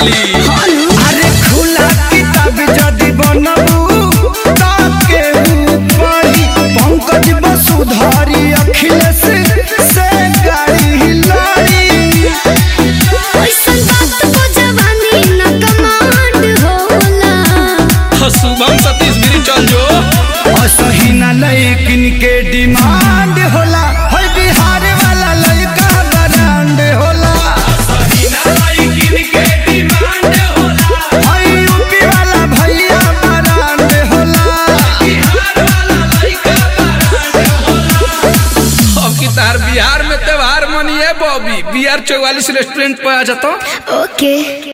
चली अरे खुला किताब जदि बनबू ताके ऊपरी पंकज वसुधारी अखिलेश से गाड़ी लड़ी ऐसन बात को जवानी न कमांड होला शुभम सतीश गिरी चल जो असही ना लैकिन के डिमांड होला है बिहार वाला लड़का ब्रांड होला है यूपी वाला भैया ब्रांड होला अब की तार बिहार में त्योहार मनिए बॉबी बी आर चौवालीस रेस्टोरेंट पे आ जाता ओके